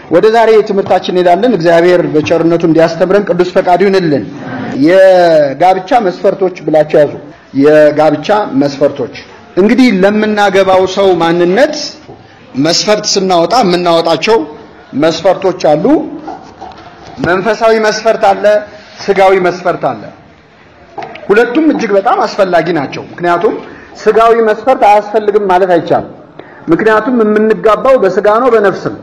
ወደ ዛሬ ትምህርታችን እንሄዳለን። እግዚአብሔር በቸርነቱ እንዲያስተምረን ቅዱስ ፈቃዱ ይሁንልን። የጋብቻ መስፈርቶች ብላችሁ ያዙ። የጋብቻ መስፈርቶች እንግዲህ ለምናገባው ሰው ማንነት መስፈርት ስናወጣ የምናወጣቸው መስፈርቶች አሉ። መንፈሳዊ መስፈርት አለ፣ ስጋዊ መስፈርት አለ። ሁለቱም እጅግ በጣም አስፈላጊ ናቸው። ምክንያቱም ስጋዊ መስፈርት አያስፈልግም ማለት አይቻልም። ምክንያቱም የምንጋባው በስጋ ነው በነፍስ ነው።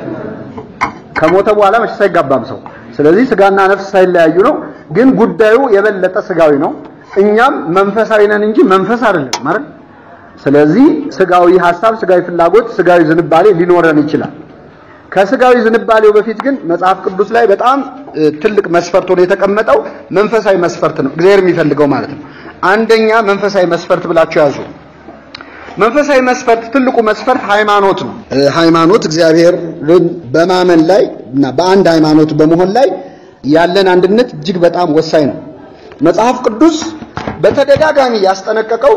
ከሞተ በኋላ መቼስ አይጋባም ሰው። ስለዚህ ስጋና ነፍስ ሳይለያዩ ነው። ግን ጉዳዩ የበለጠ ስጋዊ ነው። እኛም መንፈሳዊ ነን እንጂ መንፈስ አይደለም ማለት። ስለዚህ ስጋዊ ሐሳብ፣ ስጋዊ ፍላጎት፣ ስጋዊ ዝንባሌ ሊኖረን ይችላል። ከስጋዊ ዝንባሌው በፊት ግን መጽሐፍ ቅዱስ ላይ በጣም ትልቅ መስፈርት ሆኖ የተቀመጠው መንፈሳዊ መስፈርት ነው። እግዚአብሔር የሚፈልገው ማለት ነው። አንደኛ መንፈሳዊ መስፈርት ብላችሁ ያዙ። መንፈሳዊ መስፈርት ትልቁ መስፈርት ሃይማኖት ነው። ሃይማኖት እግዚአብሔርን በማመን ላይ እና በአንድ ሃይማኖት በመሆን ላይ ያለን አንድነት እጅግ በጣም ወሳኝ ነው። መጽሐፍ ቅዱስ በተደጋጋሚ ያስጠነቀቀው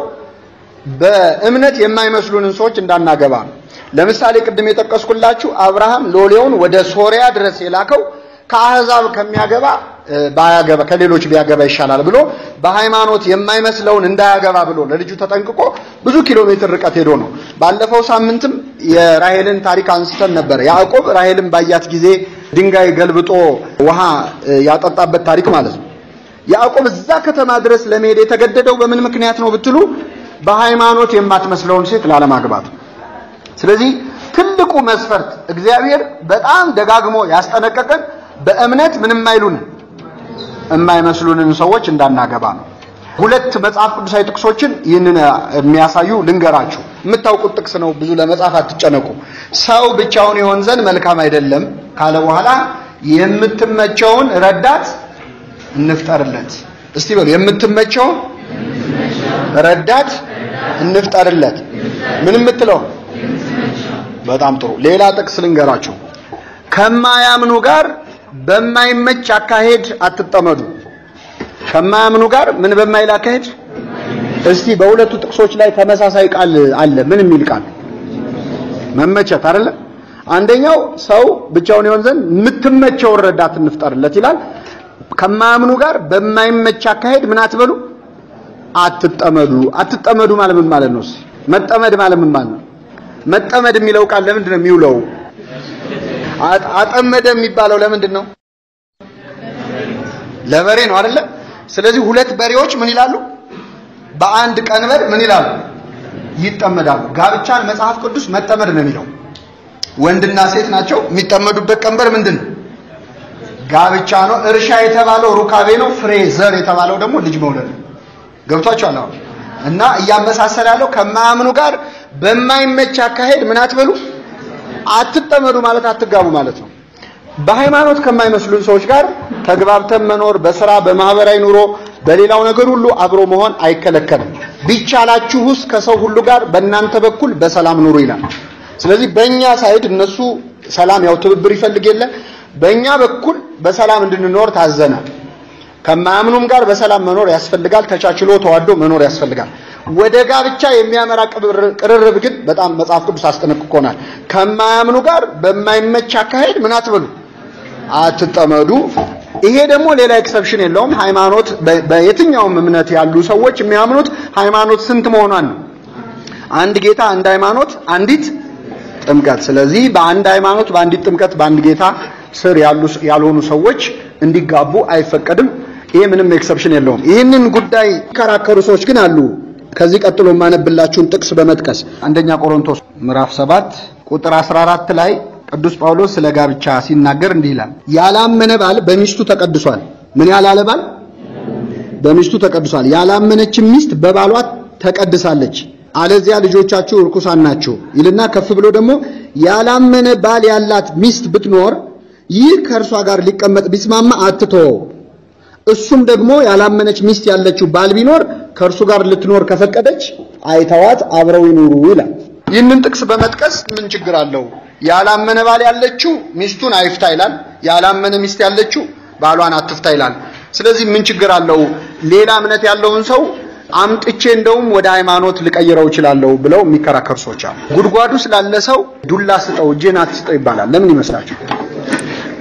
በእምነት የማይመስሉንን ሰዎች እንዳናገባ ነው። ለምሳሌ ቅድም የጠቀስኩላችሁ አብርሃም ሎሌውን ወደ ሶሪያ ድረስ የላከው ከአህዛብ ከሚያገባ ባያገባ ከሌሎች ቢያገባ ይሻላል ብሎ በሃይማኖት የማይመስለውን እንዳያገባ ብሎ ለልጁ ተጠንቅቆ ብዙ ኪሎ ሜትር ርቀት ሄዶ ነው። ባለፈው ሳምንትም የራሄልን ታሪክ አንስተን ነበር። ያዕቆብ ራሄልን ባያት ጊዜ ድንጋይ ገልብጦ ውሃ ያጠጣበት ታሪክ ማለት ነው። ያዕቆብ እዛ ከተማ ድረስ ለመሄድ የተገደደው በምን ምክንያት ነው ብትሉ በሃይማኖት የማትመስለውን ሴት ላለማግባት። ስለዚህ ትልቁ መስፈርት እግዚአብሔር በጣም ደጋግሞ ያስጠነቀቀን በእምነት ምንም አይሉንን የማይመስሉንን ሰዎች እንዳናገባ ነው። ሁለት መጽሐፍ ቅዱሳዊ ጥቅሶችን ይህንን የሚያሳዩ ልንገራችሁ። የምታውቁት ጥቅስ ነው፣ ብዙ ለመጻፍ አትጨነቁ። ሰው ብቻውን ይሆን ዘንድ መልካም አይደለም ካለ በኋላ የምትመቸውን ረዳት እንፍጠርለት። እስቲ በሉ የምትመቸውን ረዳት እንፍጠርለት። ምን የምትለው? በጣም ጥሩ። ሌላ ጥቅስ ልንገራችሁ። ከማያምኑ ጋር በማይመች አካሄድ አትጠመዱ። ከማያምኑ ጋር ምን በማይል አካሄድ? እስቲ በሁለቱ ጥቅሶች ላይ ተመሳሳይ ቃል አለ። ምን የሚል ቃል? መመቸት አይደለ? አንደኛው ሰው ብቻውን ይሆን ዘንድ የምትመቸውን ረዳት እንፍጠርለት ይላል። ከማያምኑ ጋር በማይመች አካሄድ ምን አትበሉ፣ አትጠመዱ። አትጠመዱ ማለት ምን ማለት ነው? መጠመድ ማለት ምን ማለት ነው? መጠመድ የሚለው ቃል ለምንድን ነው የሚውለው? አጠመደ የሚባለው ለምንድን ነው? ለበሬ ነው አይደለ? ስለዚህ ሁለት በሬዎች ምን ይላሉ? በአንድ ቀንበር ምን ይላሉ? ይጠመዳሉ። ጋብቻን መጽሐፍ ቅዱስ መጠመድ ነው የሚለው። ወንድና ሴት ናቸው። የሚጠመዱበት ቀንበር ምንድን ነው? ጋብቻ ነው። እርሻ የተባለው ሩካቤ ነው። ፍሬ ዘር የተባለው ደግሞ ልጅ መውለድ ነው። ገብቷችኋል? አሁን እና እያመሳሰል ያለው ከማያምኑ ጋር በማይመች አካሄድ ምን አትበሉ አትጠመዱ ማለት አትጋቡ ማለት ነው። በሃይማኖት ከማይመስሉን ሰዎች ጋር ተግባብተን መኖር በስራ በማህበራዊ ኑሮ በሌላው ነገር ሁሉ አብሮ መሆን አይከለከልም። ቢቻላችሁስ ከሰው ሁሉ ጋር በእናንተ በኩል በሰላም ኑሩ ይላል። ስለዚህ በእኛ ሳይድ እነሱ ሰላም ያው ትብብር ይፈልግ የለ በእኛ በኩል በሰላም እንድንኖር ታዘናል። ከማያምኑም ጋር በሰላም መኖር ያስፈልጋል። ተቻችሎ ተዋዶ መኖር ያስፈልጋል። ወደ ጋብቻ የሚያመራ ቅርርብ ግን በጣም መጽሐፍ ቅዱስ አስጠነቅቆናል። ከማያምኑ ጋር በማይመች አካሄድ ምን አትበሉ፣ አትጠመዱ። ይሄ ደግሞ ሌላ ኤክሰፕሽን የለውም። ሃይማኖት በየትኛውም እምነት ያሉ ሰዎች የሚያምኑት ሃይማኖት ስንት መሆኗን ነው። አንድ ጌታ፣ አንድ ሃይማኖት፣ አንዲት ጥምቀት። ስለዚህ በአንድ ሃይማኖት፣ በአንዲት ጥምቀት፣ በአንድ ጌታ ስር ያሉ ያልሆኑ ሰዎች እንዲጋቡ አይፈቀድም። ይሄ ምንም ኤክሰፕሽን የለውም። ይህንን ጉዳይ የሚከራከሩ ሰዎች ግን አሉ። ከዚህ ቀጥሎ የማነብላችሁን ጥቅስ በመጥቀስ አንደኛ ቆሮንቶስ ምዕራፍ 7 ቁጥር 14 ላይ ቅዱስ ጳውሎስ ስለ ጋብቻ ሲናገር እንዲህ ይላል፣ ያላመነ ባል በሚስቱ ተቀድሷል። ምን ያላለ ባል በሚስቱ ተቀድሷል። ያላመነችም ሚስት በባሏ ተቀድሳለች፣ አለዚያ ልጆቻችሁ ርኩሳን ናቸው ይልና ከፍ ብሎ ደግሞ ያላመነ ባል ያላት ሚስት ብትኖር ይህ ከእርሷ ጋር ሊቀመጥ ቢስማማ አትተወው። እሱም ደግሞ ያላመነች ሚስት ያለችው ባል ቢኖር ከእርሱ ጋር ልትኖር ከፈቀደች አይተዋት አብረው ይኑሩ ይላል። ይህንን ጥቅስ በመጥቀስ ምን ችግር አለው? ያላመነ ባል ያለችው ሚስቱን አይፍታ ይላል። ያላመነ ሚስት ያለችው ባሏን አትፍታ ይላል። ስለዚህ ምን ችግር አለው? ሌላ እምነት ያለውን ሰው አምጥቼ እንደውም ወደ ሃይማኖት ልቀይረው እችላለሁ ብለው የሚከራከሩ ሰዎች አሉ። ጉድጓዱ ስላለ ሰው ዱላ ስጠው እጄን አትስጠው ይባላል። ለምን ይመስላችሁ?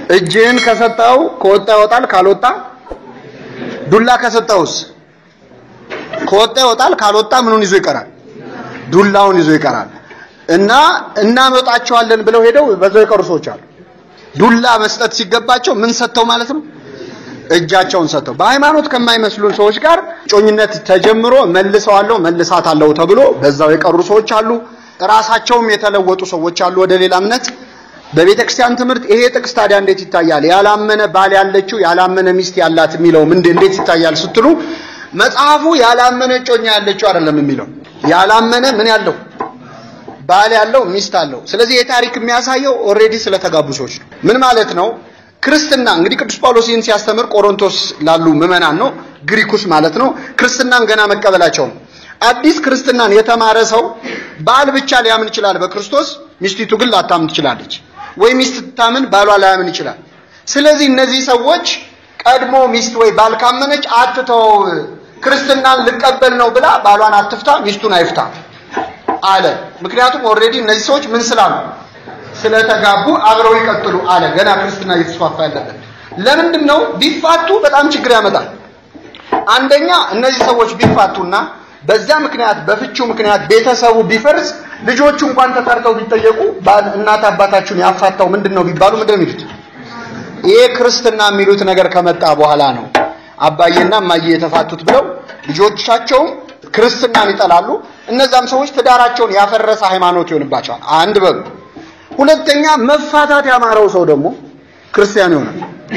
እጅህን ከሰጠው ከወጣ ይወጣል፣ ካልወጣ ዱላ ከሰጠውስ ከወጣ ይወጣል፣ ካልወጣ ምኑን ይዞ ይቀራል? ዱላውን ይዞ ይቀራል። እና እናመጣቸዋለን ብለው ሄደው በዛው የቀሩ ሰዎች አሉ። ዱላ መስጠት ሲገባቸው ምን ሰጥተው ማለት ነው? እጃቸውን ሰጥተው። በሃይማኖት ከማይመስሉን ሰዎች ጋር ጮኝነት ተጀምሮ መልሰዋለሁ መልሳታለሁ ተብሎ በዛው የቀሩ ሰዎች አሉ። ራሳቸውም የተለወጡ ሰዎች አሉ ወደ ሌላ እምነት። በቤተ ክርስቲያን ትምህርት ይሄ ጥቅስ ታዲያ እንዴት ይታያል? ያላመነ ባል ያለችው ያላመነ ሚስት ያላት የሚለው ምንድን እንዴት ይታያል ስትሉ መጽሐፉ ያላመነ ጮኛ ያለችው አይደለም የሚለው ያላመነ ምን ያለው ባል ያለው ሚስት አለው። ስለዚህ የታሪክ የሚያሳየው ኦልሬዲ ስለተጋቡ ሰዎች ነው። ምን ማለት ነው? ክርስትና እንግዲህ ቅዱስ ጳውሎስ ይህን ሲያስተምር ቆሮንቶስ ላሉ ምዕመናን ነው፣ ግሪኩስ ማለት ነው። ክርስትናን ገና መቀበላቸው ነው። አዲስ ክርስትናን የተማረ ሰው ባል ብቻ ሊያምን ይችላል በክርስቶስ ሚስቲቱ ግን ላታምን ትችላለች፣ ወይ ሚስት ትታምን ባሏ ላያምን ይችላል። ስለዚህ እነዚህ ሰዎች ቀድሞ ሚስት ወይ ባል ካመነች አትተው፣ ክርስትናን ልቀበል ነው ብላ ባሏን አትፍታ፣ ሚስቱን አይፍታ አለ። ምክንያቱም ኦልሬዲ እነዚህ ሰዎች ምን ስላሉ ስለተጋቡ አብረው ይቀጥሉ አለ። ገና ክርስትና እየተስፋፋ ያለበት ለምንድን ነው? ቢፋቱ በጣም ችግር ያመጣል። አንደኛ እነዚህ ሰዎች ቢፋቱና በዛ ምክንያት በፍቺው ምክንያት ቤተሰቡ ቢፈርስ ልጆቹ እንኳን ተጠርተው ቢጠየቁ እናት አባታችሁን ያፋታው ምንድን ነው ቢባሉ ምንድን ነው የሚሉት? ይሄ ክርስትና የሚሉት ነገር ከመጣ በኋላ ነው አባዬና እማዬ የተፋቱት ብለው ልጆቻቸውም ክርስትናን ይጠላሉ። እነዛም ሰዎች ትዳራቸውን ያፈረሰ ሃይማኖት ይሆንባቸዋል። አንድ በሉ። ሁለተኛ መፋታት ያማረው ሰው ደግሞ ክርስቲያን ይሆናል።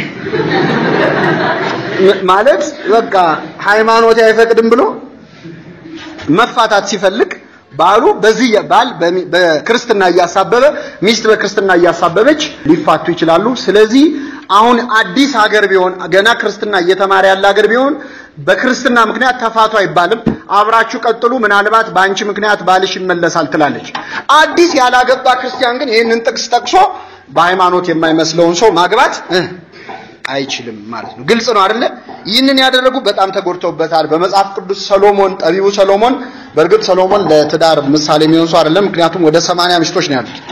ማለት በቃ ሃይማኖት አይፈቅድም ብሎ መፋታት ሲፈልግ ባሉ በዚህ ባል በክርስትና እያሳበበ ሚስት በክርስትና እያሳበበች ሊፋቱ ይችላሉ። ስለዚህ አሁን አዲስ ሀገር ቢሆን ገና ክርስትና እየተማረ ያለ ሀገር ቢሆን በክርስትና ምክንያት ተፋቱ አይባልም። አብራችሁ ቀጥሉ፣ ምናልባት በአንቺ ምክንያት ባልሽ ይመለሳል ትላለች። አዲስ ያላገባ ክርስቲያን ግን ይህንን ጥቅስ ጠቅሶ በሃይማኖት የማይመስለውን ሰው ማግባት አይችልም ማለት ነው። ግልጽ ነው አይደለ? ይህንን ያደረጉ በጣም ተጎድተውበታል። በመጽሐፍ ቅዱስ ሰሎሞን ጠቢቡ ሰሎሞን በእርግጥ ሰሎሞን ለትዳር ምሳሌ የሚሆን ሰው አይደለም። ምክንያቱም ወደ ሰማንያ ሚስቶች ነው ያሉት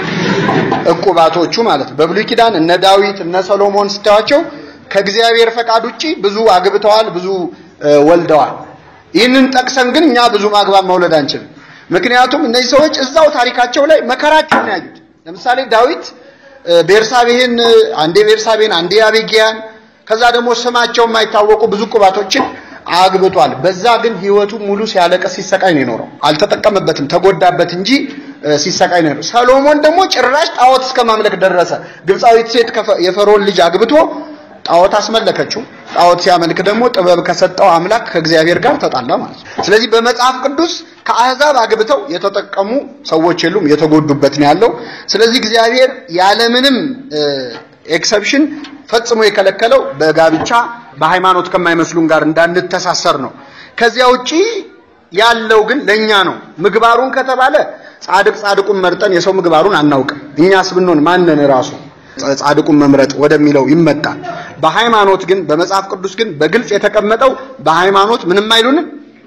እቁባቶቹ ማለት ነው። በብሉይ ኪዳን እነ ዳዊት እነ ሰሎሞን ስታዩዋቸው ከእግዚአብሔር ፈቃድ ውጪ ብዙ አግብተዋል፣ ብዙ ወልደዋል። ይህንን ጠቅሰን ግን እኛ ብዙ ማግባት መውለድ አንችልም። ምክንያቱም እነዚህ ሰዎች እዛው ታሪካቸው ላይ መከራቸውን ያዩት። ለምሳሌ ዳዊት ቤርሳቤህን አንዴ ቤርሳቤህን አንዴ አቤጊያን ከዛ ደግሞ ስማቸው የማይታወቁ ብዙ ቁባቶችን አግብቷል። በዛ ግን ህይወቱ ሙሉ ሲያለቀስ ሲሰቃይ ነው የኖረው። አልተጠቀመበትም፣ ተጎዳበት እንጂ ሲሰቃይ ነው የኖረው። ሰሎሞን ደግሞ ጭራሽ ጣዖት እስከ ማምለክ ደረሰ። ግብፃዊት ሴት የፈርዖን ልጅ አግብቶ ጣዖት አስመለከችው። ጣዖት ሲያመልክ ደግሞ ጥበብ ከሰጠው አምላክ ከእግዚአብሔር ጋር ተጣላ ማለት ነው። ስለዚህ በመጽሐፍ ቅዱስ ከአሕዛብ አግብተው የተጠቀሙ ሰዎች የሉም፣ የተጎዱበት ነው ያለው። ስለዚህ እግዚአብሔር ያለምንም ኤክሰፕሽን ፈጽሞ የከለከለው በጋብቻ በሃይማኖት ከማይመስሉን ጋር እንዳንተሳሰር ነው። ከዚያ ውጪ ያለው ግን ለኛ ነው። ምግባሩን ከተባለ ጻድቅ ጻድቁን መርጠን የሰው ምግባሩን አናውቅም። እኛስ ብንሆን ማንን ራሱ ጻድቁን መምረጥ ወደሚለው ይመጣል። በሃይማኖት ግን በመጽሐፍ ቅዱስ ግን በግልጽ የተቀመጠው በሃይማኖት ምንም አይሉንም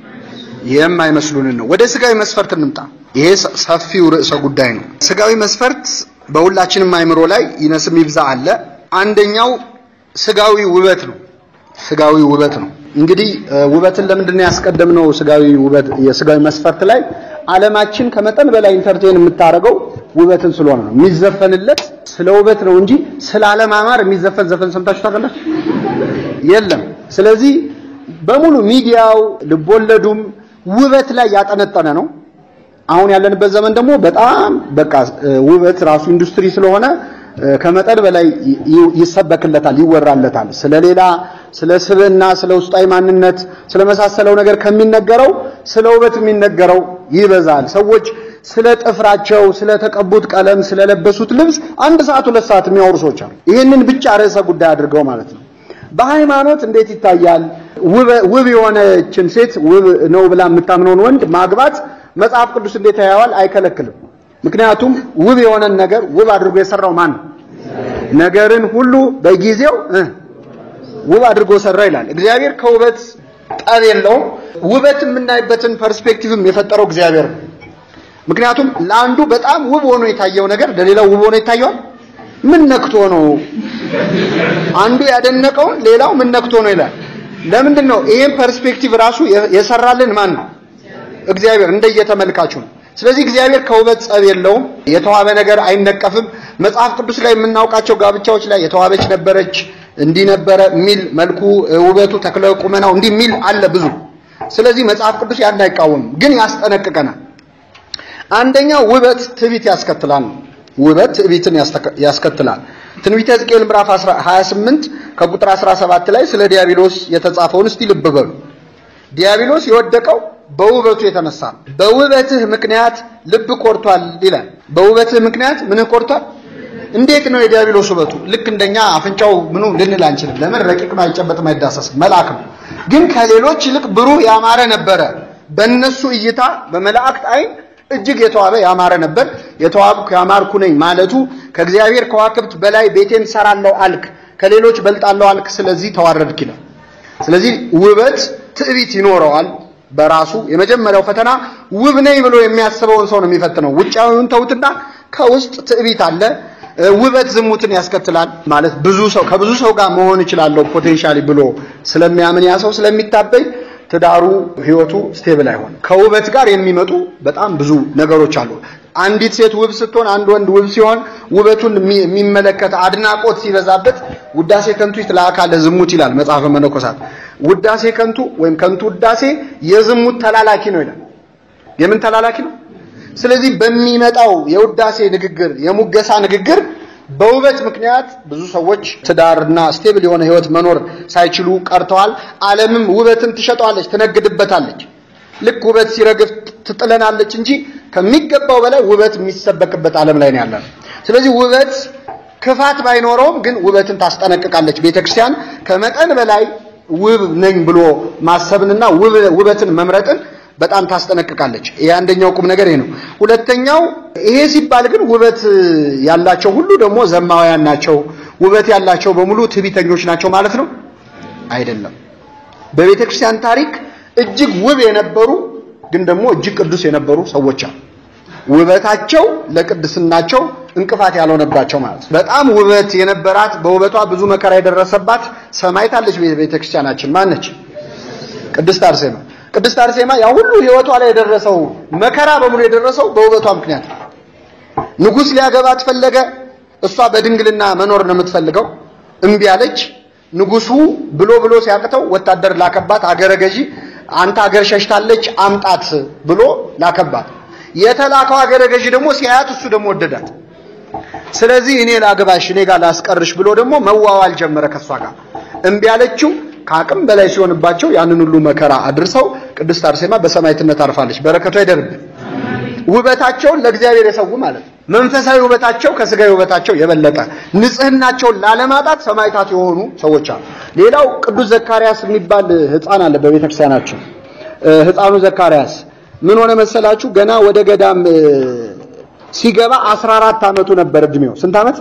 የማይመስሉንን ነው። ወደ ስጋዊ መስፈርት እንምጣ። ይሄ ሰፊው ርዕሰ ጉዳይ ነው። ስጋዊ መስፈርት በሁላችንም አይምሮ ላይ ይነስም ይብዛ አለ። አንደኛው ስጋዊ ውበት ነው። ስጋዊ ውበት ነው። እንግዲህ ውበትን ለምንድን ነው ያስቀደምነው? ስጋዊ ውበት የስጋዊ መስፈርት ላይ ዓለማችን ከመጠን በላይ ኢንተርቴን የምታደርገው ውበትን ስለሆነ ነው። የሚዘፈንለት ስለ ውበት ነው እንጂ ስለ አለማማር የሚዘፈን ዘፈን ሰምታችሁ ታውቃላችሁ? የለም። ስለዚህ በሙሉ ሚዲያው ልቦለዱም ውበት ላይ ያጠነጠነ ነው። አሁን ያለንበት ዘመን ደግሞ በጣም በቃ ውበት ራሱ ኢንዱስትሪ ስለሆነ ከመጠን በላይ ይሰበክለታል፣ ይወራለታል። ስለሌላ ስለ ስብዕና፣ ስለ ውስጣዊ ማንነት፣ ስለመሳሰለው ነገር ከሚነገረው ስለ ውበት የሚነገረው ይበዛል። ሰዎች ስለ ጥፍራቸው፣ ስለተቀቡት ቀለም፣ ስለለበሱት ልብስ አንድ ሰዓት ሁለት ሰዓት የሚያወሩ ሰዎች አሉ። ይህንን ብቻ ርዕሰ ጉዳይ አድርገው ማለት ነው። በሃይማኖት እንዴት ይታያል? ውብ የሆነችን ሴት ውብ ነው ብላ የምታምነውን ወንድ ማግባት መጽሐፍ ቅዱስ እንዴት ያየዋል? አይከለክልም። ምክንያቱም ውብ የሆነን ነገር ውብ አድርጎ የሰራው ማን ነው? ነገርን ሁሉ በጊዜው ውብ አድርጎ ሰራ ይላል። እግዚአብሔር ከውበት ጠብ የለውም። ውበት የምናይበትን ፐርስፔክቲቭም የፈጠረው እግዚአብሔር ነው። ምክንያቱም ለአንዱ በጣም ውብ ሆኖ የታየው ነገር ለሌላው ውብ ሆኖ ይታየዋል ምን ነክቶ ነው? አንዱ ያደነቀውን ሌላው ምን ነክቶ ነው ይላል። ለምንድን ነው ይሄን ፐርስፔክቲቭ ራሱ የሰራልን ማን ነው? እግዚአብሔር እንደየተመልካቹ ነው። ስለዚህ እግዚአብሔር ከውበት ጸብ የለውም። የተዋበ ነገር አይነቀፍም። መጽሐፍ ቅዱስ ላይ የምናውቃቸው ጋብቻዎች ላይ የተዋበች ነበረች፣ እንዲህ ነበረ የሚል መልኩ፣ ውበቱ፣ ተክለ ቁመናው እንዲህ የሚል አለ ብዙ። ስለዚህ መጽሐፍ ቅዱስ ያን አይቃወምም፣ ግን ያስጠነቅቀናል። አንደኛው ውበት ትዕቢት ያስከትላል። ውበት ትዕቢትን ያስከትላል። ትንቢተ ሕዝቅኤል ምዕራፍ 28 ከቁጥር 17 ላይ ስለ ዲያብሎስ የተጻፈውን እስቲ ልብ በሉ። ዲያብሎስ የወደቀው በውበቱ የተነሳ ነው። በውበትህ ምክንያት ልብ ኮርቷል ይላል። በውበትህ ምክንያት ምንህ ኮርቷል? እንዴት ነው የዲያብሎስ ውበቱ? ልክ እንደኛ አፍንጫው ምኑ ልንል አንችልም። ለምን ረቂቅ ነው፣ አይጨበጥም፣ አይዳሰስም፣ መልአክ ነው። ግን ከሌሎች ይልቅ ብሩህ ያማረ ነበረ። በእነሱ እይታ በመላእክት አይን እጅግ የተዋበ ያማረ ነበር። የተዋብኩ ያማርኩ ነኝ ማለቱ ከእግዚአብሔር ከዋክብት በላይ ቤቴን ሰራለሁ አልክ፣ ከሌሎች በልጣለሁ አልክ፣ ስለዚህ ተዋረድክ ይላል። ስለዚህ ውበት ትዕቢት ይኖረዋል በራሱ የመጀመሪያው ፈተና ውብ ነኝ ብሎ የሚያስበውን ሰው ነው የሚፈትነው። ውጫዊውን ተውትና ከውስጥ ትዕቢት አለ። ውበት ዝሙትን ያስከትላል። ማለት ብዙ ሰው ከብዙ ሰው ጋር መሆን እችላለሁ ፖቴንሻሊ ብሎ ስለሚያምን ያ ሰው ስለሚታበይ ትዳሩ ህይወቱ ስቴብል አይሆን። ከውበት ጋር የሚመጡ በጣም ብዙ ነገሮች አሉ። አንዲት ሴት ውብ ስትሆን፣ አንድ ወንድ ውብ ሲሆን ውበቱን የሚመለከት አድናቆት ሲበዛበት ውዳሴ ከንቱ ይትለአካለ ዝሙት ይላል መጽሐፈ መነኮሳት። ውዳሴ ከንቱ ወይም ከንቱ ውዳሴ የዝሙት ተላላኪ ነው ይላል። የምን ተላላኪ ነው? ስለዚህ በሚመጣው የውዳሴ ንግግር፣ የሙገሳ ንግግር በውበት ምክንያት ብዙ ሰዎች ትዳርና ስቴብል የሆነ ህይወት መኖር ሳይችሉ ቀርተዋል። ዓለምም ውበትን ትሸጠዋለች፣ ትነግድበታለች። ልክ ውበት ሲረግፍ ትጥለናለች እንጂ ከሚገባው በላይ ውበት የሚሰበክበት ዓለም ላይ ነው ያለነው። ስለዚህ ውበት ክፋት ባይኖረውም ግን ውበትን ታስጠነቅቃለች ቤተክርስቲያን። ከመጠን በላይ ውብ ነኝ ብሎ ማሰብንና ውበትን መምረጥን በጣም ታስጠነቅቃለች። ይሄ አንደኛው ቁም ነገር ይሄ ነው። ሁለተኛው ይሄ ሲባል ግን ውበት ያላቸው ሁሉ ደግሞ ዘማውያን ናቸው፣ ውበት ያላቸው በሙሉ ትዕቢተኞች ናቸው ማለት ነው አይደለም። በቤተ ክርስቲያን ታሪክ እጅግ ውብ የነበሩ ግን ደግሞ እጅግ ቅዱስ የነበሩ ሰዎች አሉ። ውበታቸው ለቅድስናቸው እንቅፋት ያልሆነባቸው ማለት ነው። በጣም ውበት የነበራት በውበቷ ብዙ መከራ የደረሰባት ሰማዕት አለች ቤተ ክርስቲያናችን። ማነች? ቅድስት አርሴማ። ቅድስት አርሴማ ያ ሁሉ ህይወቷ ላይ የደረሰው መከራ በሙሉ የደረሰው በውበቷ ምክንያት ነው። ንጉሥ ሊያገባት ፈለገ። እሷ በድንግልና መኖር ነው የምትፈልገው። እምቢ አለች። ንጉሱ ብሎ ብሎ ሲያቅተው ወታደር ላከባት። አገረ ገዢ አንተ አገር ሸሽታለች አምጣት ብሎ ላከባት። የተላከው አገረ ገዢ ደግሞ ሲያያት እሱ ደግሞ ወደዳት። ስለዚህ እኔ ላግባሽ እኔ ጋር ላስቀርሽ ብሎ ደግሞ መዋዋል ጀመረ ከሷ ጋር። እምቢ አለችው። ከአቅም በላይ ሲሆንባቸው ያንን ሁሉ መከራ አድርሰው ቅድስት አርሴማ በሰማዕትነት አርፋለች። በረከቷ ይደርብን። ውበታቸውን ለእግዚአብሔር የሰው ማለት ነው። መንፈሳዊ ውበታቸው ከስጋዊ ውበታቸው የበለጠ ንጽህናቸውን ላለማጣት ሰማዕታት የሆኑ ሰዎች አሉ። ሌላው ቅዱስ ዘካርያስ የሚባል ሕፃን አለ በቤተክርስቲያናችን። ሕፃኑ ዘካርያስ ምን ሆነ መሰላችሁ? ገና ወደ ገዳም ሲገባ 14 ዓመቱ ነበር እድሜው። ስንት ዓመት?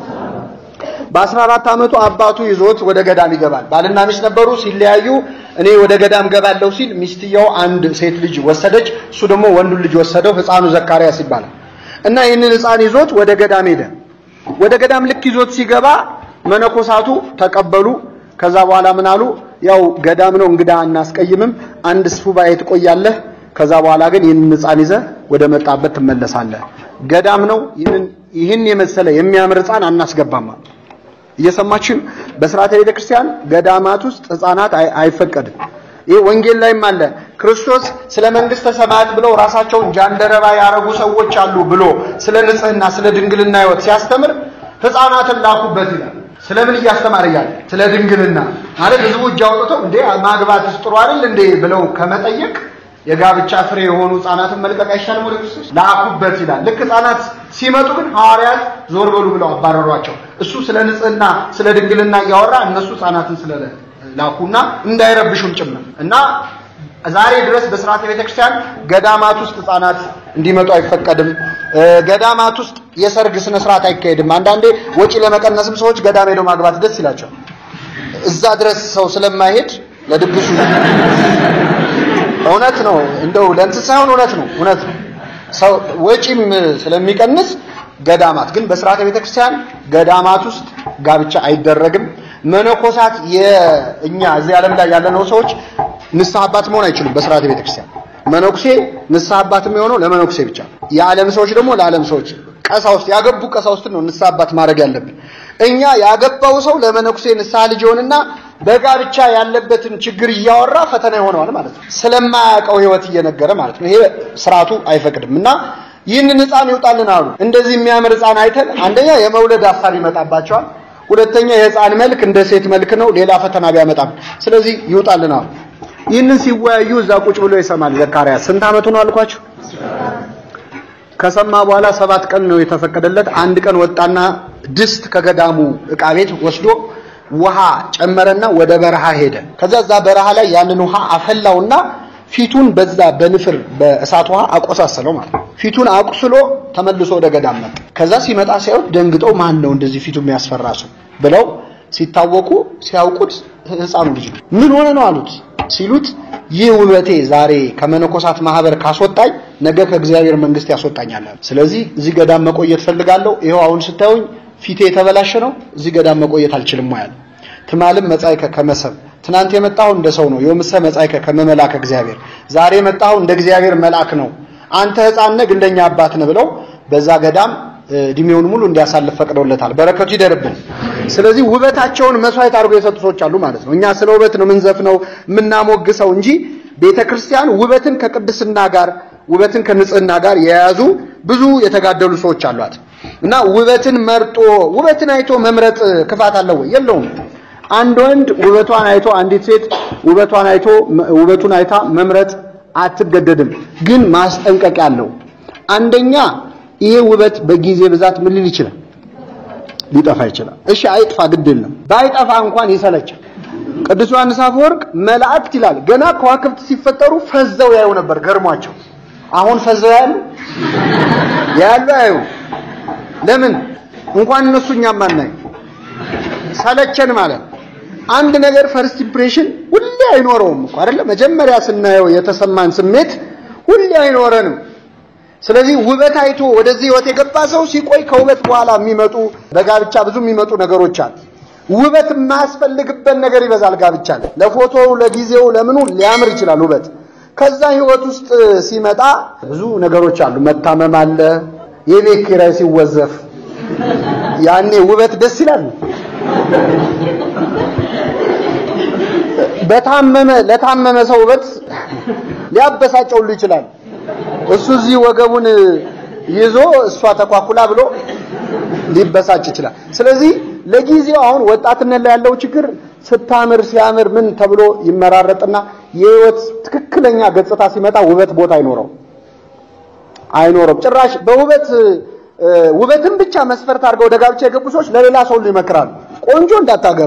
በ14 ዓመቱ አባቱ ይዞት ወደ ገዳም ይገባል። ባልና ሚስት ነበሩ። ሲለያዩ እኔ ወደ ገዳም ገባለሁ ሲል ሚስትየው አንድ ሴት ልጅ ወሰደች፣ እሱ ደግሞ ወንዱን ልጅ ወሰደው። ሕፃኑ ዘካርያስ ይባላል እና ይህንን ሕፃን ይዞት ወደ ገዳም ሄደ። ወደ ገዳም ልክ ይዞት ሲገባ መነኮሳቱ ተቀበሉ። ከዛ በኋላ ምን አሉ? ያው ገዳም ነው እንግዳ አናስቀይምም፣ አንድ ሱባኤ ትቆያለህ። ከዛ በኋላ ግን ይህንን ሕፃን ይዘህ ወደ መጣበት ትመለሳለህ። ገዳም ነው፣ ይህንን ይህን የመሰለ የሚያምር ሕፃን አናስገባም። እየሰማችን በስርዓተ ቤተ ክርስቲያን ገዳማት ውስጥ ሕፃናት አይፈቀድም። ይህ ወንጌል ላይም አለ። ክርስቶስ ስለ መንግስተ ሰማያት ብለው ራሳቸውን ጃንደረባ ያረጉ ሰዎች አሉ ብሎ ስለ ንጽህና፣ ስለ ድንግልና ሕይወት ሲያስተምር ሕፃናትን ላኩበት ይላል። ስለምን እያስተማረ እያለ ስለ ድንግልና ማለት ህዝቡ እጅ አውጥተው እንዴ ማግባትስ ጥሩ አይደል እንዴ ብለው ከመጠየቅ የጋብቻ ፍሬ የሆኑ ሕፃናትን መልቀቅ አይሻልም? ወደ ክርስቶስ ላኩበት ይላል። ልክ ሕፃናት ሲመጡ ግን ሐዋርያት ዞር በሉ ብለው አባረሯቸው። እሱ ስለ ንጽህና ስለ ድንግልና እያወራ እነሱ ሕፃናትን ስለ ላኩና እንዳይረብሹም ጭምር እና ዛሬ ድረስ በስርዓተ ቤተክርስቲያን ገዳማት ውስጥ ሕፃናት እንዲመጡ አይፈቀድም። ገዳማት ውስጥ የሰርግ ስነ ስርዓት አይካሄድም። አንዳንዴ ወጪ ለመቀነስም ሰዎች ገዳም ሄደው ማግባት ደስ ይላቸዋል። እዛ ድረስ ሰው ስለማይሄድ ለድግሱ እውነት ነው። እንደው ለእንትን ሳይሆን እውነት ነው፣ እውነት ነው። ሰው ወጪም ስለሚቀንስ ገዳማት ግን በስርዓተ ቤተክርስቲያን ገዳማት ውስጥ ጋብቻ አይደረግም። መነኮሳት የእኛ እዚህ ዓለም ላይ ያለነው ሰዎች ንስሐ አባት መሆን አይችሉም በስርዓተ ቤተክርስቲያን። መነኩሴ ንስሐ አባት የሚሆነው ለመነኩሴ ብቻ፣ የዓለም ሰዎች ደግሞ ለዓለም ሰዎች። ቀሳውስት ያገቡ ቀሳውስትን ነው ንስሐ አባት ማድረግ ያለብን። እኛ ያገባው ሰው ለመነኩሴ ንስሐ ልጅ ይሆንና በጋብቻ ያለበትን ችግር እያወራ ፈተና ይሆነዋል ማለት ነው። ስለማያውቀው ሕይወት እየነገረ ማለት ነው። ይሄ ስርዓቱ አይፈቅድም እና ይህንን ሕፃን ይውጣልን አሉ። እንደዚህ የሚያምር ሕፃን አይተን አንደኛ የመውለድ ሀሳብ ይመጣባቸዋል። ሁለተኛ የሕፃን መልክ እንደ ሴት መልክ ነው፣ ሌላ ፈተና ቢያመጣም፣ ስለዚህ ይውጣልን አሉ። ይህንን ሲወያዩ እዛ ቁጭ ብሎ ይሰማል ዘካርያስ። ስንት ዓመቱ ነው አልኳቸው? ከሰማ በኋላ ሰባት ቀን ነው የተፈቀደለት። አንድ ቀን ወጣና ድስት ከገዳሙ ዕቃ ቤት ወስዶ ውሃ ጨመረና ወደ በረሃ ሄደ። ከዛ እዛ በረሃ ላይ ያንን ውሃ አፈላውና ፊቱን በዛ በንፍር በእሳት ውሃ አቆሳሰለው ማለት ነው። ፊቱን አቁስሎ ተመልሶ ወደ ገዳም መጣ። ከዛ ሲመጣ ሲያዩት ደንግጠው ማን ነው እንደዚህ ፊቱ የሚያስፈራ ሰው ብለው ሲታወቁ ሲያውቁት ሕፃኑ ልጅ ነው። ምን ሆነ ነው አሉት። ሲሉት ይህ ውበቴ ዛሬ ከመነኮሳት ማህበር ካስወጣኝ ነገ ከእግዚአብሔር መንግስት ያስወጣኛል። ስለዚህ እዚህ ገዳም መቆየት ፈልጋለሁ። ይኸው አሁን ስታዩኝ ፊቴ የተበላሸ ነው። እዚህ ገዳም መቆየት አልችልም ያለ ትማልም መጻይከ ከመሰብ ትናንት የመጣው እንደ ሰው ነው። የምሰ መጻይከ ከመመላክ እግዚአብሔር ዛሬ የመጣው እንደ እግዚአብሔር መልአክ ነው። አንተ ሕፃን ነህ እንደኛ አባት ነህ ብለው በዛ ገዳም እድሜውን ሙሉ እንዲያሳልፍ ፈቅደውለታል። በረከቱ ይደርብን። ስለዚህ ውበታቸውን መስዋዕት አድርገው የሰጡ ሰዎች አሉ ማለት ነው። እኛ ስለ ውበት ነው የምንዘፍነው የምናሞግሰው እንጂ ቤተ ክርስቲያን ውበትን ከቅድስና ጋር ውበትን ከንጽህና ጋር የያዙ ብዙ የተጋደሉ ሰዎች አሏት እና ውበትን መርጦ ውበትን አይቶ መምረጥ ክፋት አለው ወይ? የለውም። አንድ ወንድ ውበቷን አይቶ አንዲት ሴት ውበቷን አይቶ ውበቱን አይታ መምረጥ አትገደድም። ግን ማስጠንቀቂያ አለው። አንደኛ ይሄ ውበት በጊዜ ብዛት ምን ሊል ይችላል? ሊጠፋ ይችላል። እሺ አይጥፋ፣ ግድ የለም ባይጠፋ እንኳን ይሰለቻል። ቅዱስ ዮሐንስ አፈወርቅ መላእክት ይላል ገና ከዋክብት ሲፈጠሩ ፈዘው ያዩ ነበር ገርሟቸው። አሁን ፈዘው ያሉ ያሉ ያዩ ለምን እንኳን እነሱ እኛም አናይ ሰለቸን ማለት አንድ ነገር ፈርስት ኢምፕሬሽን ሁሌ አይኖረውም እኮ አይደለ? መጀመሪያ ስናየው የተሰማን ስሜት ሁሌ አይኖረንም። ስለዚህ ውበት አይቶ ወደዚህ ህይወት የገባ ሰው ሲቆይ ከውበት በኋላ የሚመጡ በጋብቻ ብዙ የሚመጡ ነገሮች አሉ። ውበት የማያስፈልግበት ነገር ይበዛል። ጋብቻ ላይ ለፎቶው ለጊዜው ለምኑ ሊያምር ይችላል ውበት። ከዛ ህይወት ውስጥ ሲመጣ ብዙ ነገሮች አሉ። መታመም አለ። የቤት ኪራይ ሲወዘፍ ያኔ ውበት ደስ ይላል። በታመመ ለታመመ ሰው ውበት ሊያበሳጨው ሁሉ ይችላል። እሱ እዚህ ወገቡን ይዞ እሷ ተኳኩላ ብሎ ሊበሳጭ ይችላል። ስለዚህ ለጊዜው አሁን ወጣትነት ላይ ያለው ችግር ስታምር ሲያምር ምን ተብሎ ይመራረጥና የህይወት ትክክለኛ ገጽታ ሲመጣ ውበት ቦታ አይኖረው አይኖረው ጭራሽ በውበት ውበትን ብቻ መስፈርት አድርገው ወደ ጋብቻ የገቡ ሰዎች ለሌላ ሰው ሁሉ ይመክራሉ። ቆንጆ እንዳታገባ